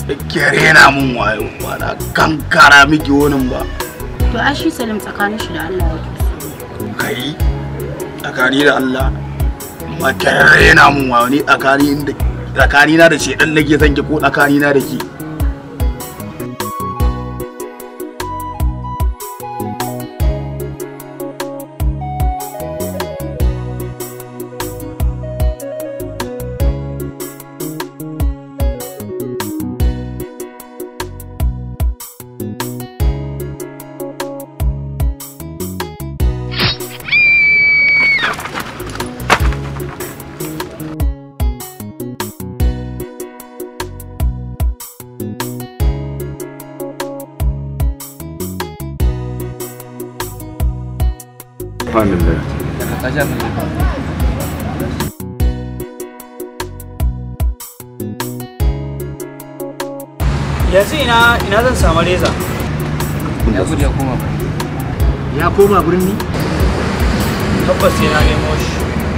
da ke rena mun wayo ba na kankara miki wani ba To ai shi Salim tsakanin shi da Allah yake. kai tsakani da Allah ma ke rena mun wayo ni tsakani da tsakani na da shedan nake son ki ko tsakani na da ki Subhanallah. yanzu ina ina zan samu reza ya gudu ya koma ba ya koma birni tabbas sai na nemo shi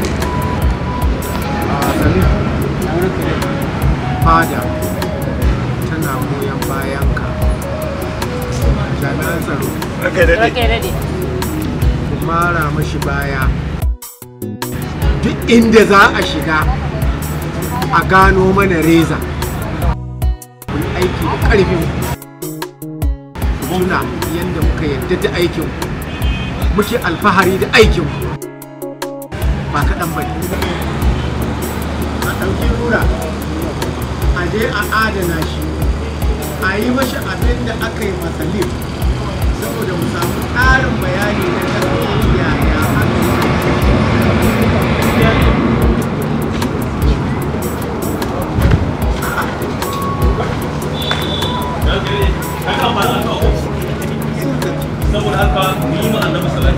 fada tana goyon bayan ka jami'an tsaro Rake dade. ku mara mashi baya duk inda za a shiga a gano mana reza ku yi aiki da ƙarfin nuna yadda muka yarda da aikin muke alfahari da aikin ba kaɗan ba ne a ɗauki rura a je a adana shi a yi mashi abin da aka yi masalif saboda mu samu ƙarin bayani na ƙarfin yaya aka saboda haka mu yi ma annabi salati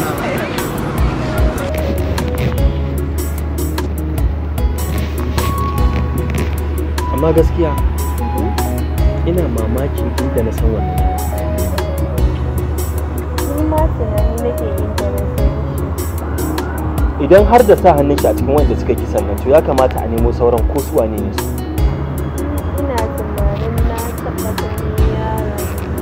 amma gaskiya ina mamaki inda na san wannan Ni ma tunani nake yin da na san shi. idan har da sa hannun shi a cikin wanda suka kisan nan to ya kamata a nemo sauran ko su wane ne su Ina tunanin na taɓa ganin yaron.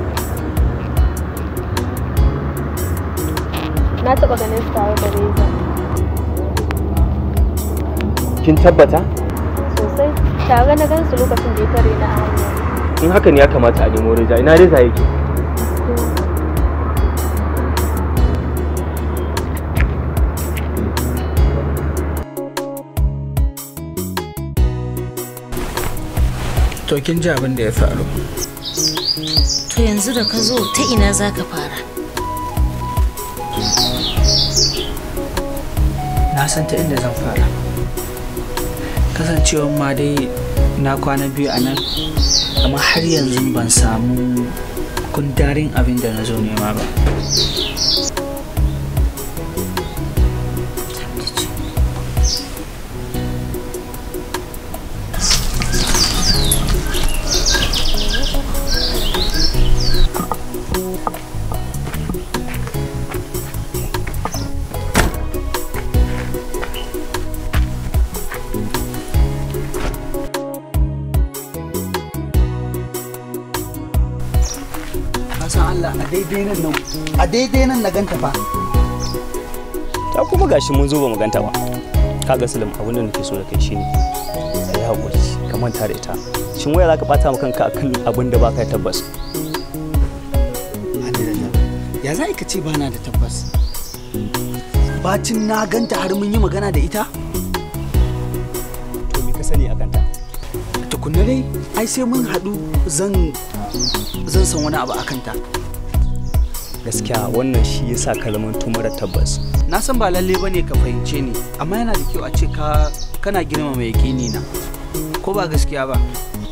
Na taɓa ganin su tare da Reza kin tabbata sosai. Tare na gan su lokacin da ya tare na a hanya. in haka ne ya kamata a nemo reza ina reza yake to kin ji abin da ya faru To yanzu da ka zo ta ina za ka fara? na san ta inda zan fara kasancewa ma dai na kwana biyu a nan amma har yanzu ban samu kundarin abin da na zo nema ba san Allah a daidai nan nan a daidai nan na ganta fa ta kuma gashi mun zo ba mu ganta ba kaga Salim abin da nake so da kai shine kai hakuri ka manta da ita shin waya zaka bata maka kanka akan abin da baka da tabbas ya za ka ce bana da tabbas bacin na ganta har mun yi magana da ita to me ka sani akan ta tukunna dai ai sai mun haɗu zan zan san wani abu akan ta gaskiya wannan shi yasa ka zama mara tabbas na san ba lalle bane ka fahimce ni amma yana da kyau a ce ka kana girmama yakini na ko ba gaskiya ba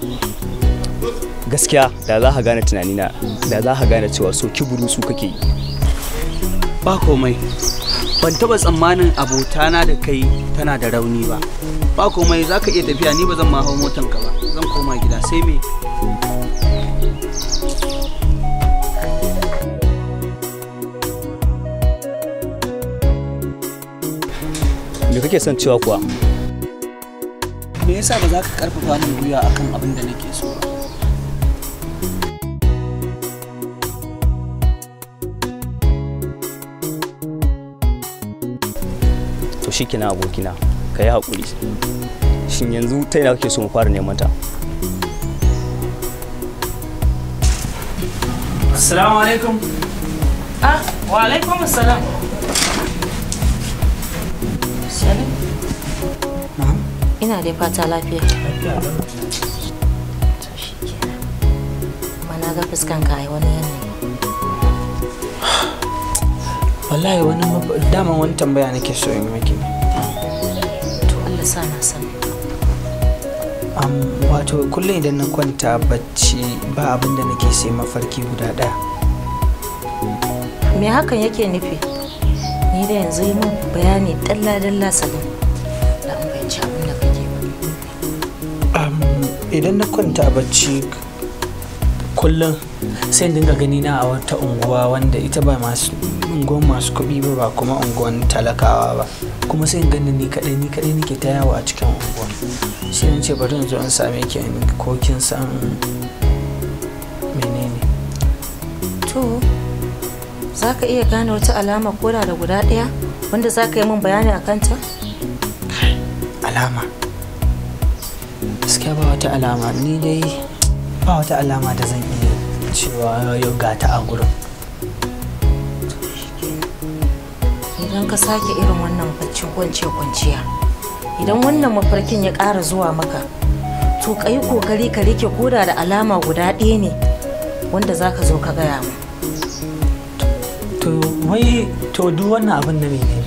gaskiya da za ka gane tunanina da za ka gane cewa so kiburu su kake yi ba komai ban taba tsammanin abotana da kai tana da rauni ba ba komai za ka iya tafiya ni ba zan ma hau motanka ba zan koma gida sai me me kake son cewa kuwa me yasa ba za ka karfafa min gwiwa akan abin da nake so ba to shi kina abokina ka yi haƙuri shin yanzu ta yana kake so mu fara neman ta Assalamu alaikum. Ah, wa alaikum assalam. Salim. Ina dai fata lafiya. Mana ga fuskan ka ai wani yanayi. Wallahi wani mab- dama wani tambaya nake so in yi miki. To Allah sa na sani. Am, wato kullum idan na kwanta bacci ba abin da nake sai mafarki guda ɗaya. Me hakan yake nufi? Ni da yanzu yi min bayani dalla-dalla Salim. Da an bayanci abin da kake ba. Am, idan na kwanta bacci kullum sai in dinga gani na a wata unguwa wanda ita ba masu unguwan masu kuɗi ba ba kuma unguwan talakawa ba kuma sai in gani ni kaɗai ni kaɗai nake ta yawo a cikin unguwan sai in ce bari in zo in same ki in ko kin san menene To, za ka iya gane wata alama koda da guda ɗaya wanda za ka yi min bayani a kanta? alama gaskiya ba wata alama ni dai ba wata alama da zan iya cewa yau ga ta a gurin Idan ka sake irin wannan baccin kwanciya kwanciya, idan wannan mafarkin ya ƙara zuwa maka, to ka yi kokari ka rike koda da alama guda ɗaya ne wanda za ka zo ka gaya mu. to wai to duk wannan abin na menene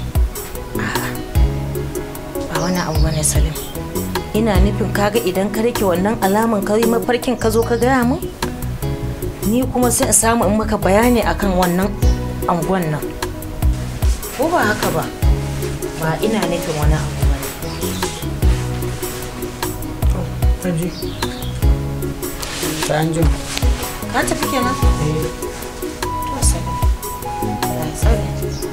Ba wani abu bane Salim. Ina nufin kaga idan ka rike wannan alaman ka yi mafarkin ka zo ka gaya mu? Ni kuma sai in samu in maka bayani akan wannan angon nan. Ko ba haka ba? Ba ina nufin wani abu bane. Anji. Sai an ji. Ka tafi kenan? To Salim. Allah ya tsare.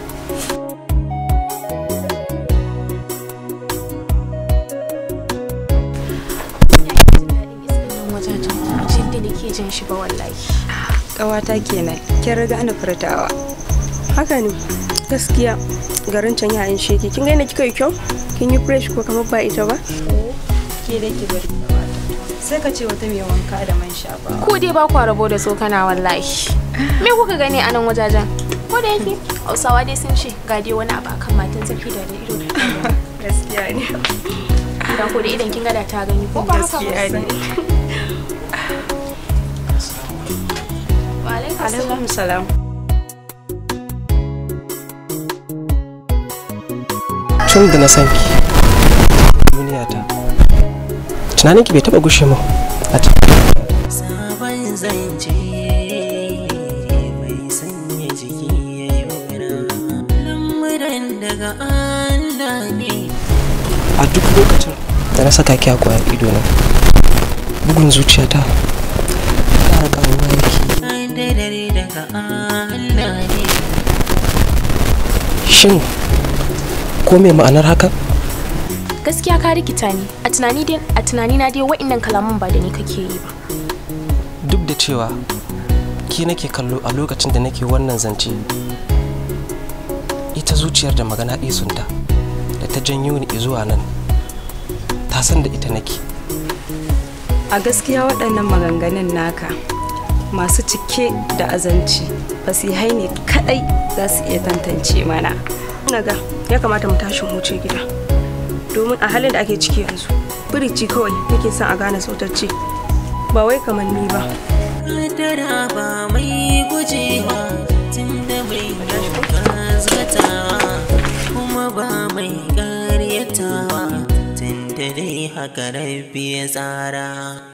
wajajen jin da nake jin shi ba wallahi Ƙawata kenan, kin riga ni furtawa. Haka ne, gaskiya garin can ya yin sheki. Kin ga yadda kika yi kyau? Kin yi fresh ko kamar ba ita ba? Ke da ki bari Sai ka ce wata mai wanka da man shafa. ku dai ba kwa rabo da tsokana wallahi me kuka gani a nan wajajen ko da yake hausawa dai sun ce ga dai wani abu akan matan zafi da ido da Gaskiya ne. da ko da idan kin gada ta gani ko ba haka ba Gaskiya ne. wa alaikum salam Alaikum salam. tun da na san ki duniya ta tunanin ki bai taba gushe mu a cikin sabon zance mai sanya jiki ya yi lamuran daga Allah ne a duk lokacin da na saka ki a kwayar ido na bugun zuciyata ƙara ƙaruwa yake da dare daga Allah ne shin ko me ma'anar haka gaskiya ka rikita ni a tunani dai a tunani na dai wa'annan kalaman ba da ni kake yi ba duk da cewa ki nake kallo a lokacin da nake wannan zance ita zuciyar da magana isunta da ta janyo ni zuwa nan ta san da ita nake A gaskiya waɗannan maganganun naka masu cike da azanci fasihai ne kaɗai za su iya tantance mana. Naga ya kamata mu tashi mu wuce gida. Domin a halin da ake ciki yanzu, birici kawai nake son a gane sautacce. Ba wai kamar ni ba. kadara ba mai gujewa tun da mai gazgatawa kuma ba mai karyatawa tun da dai haka rabbi ya tsara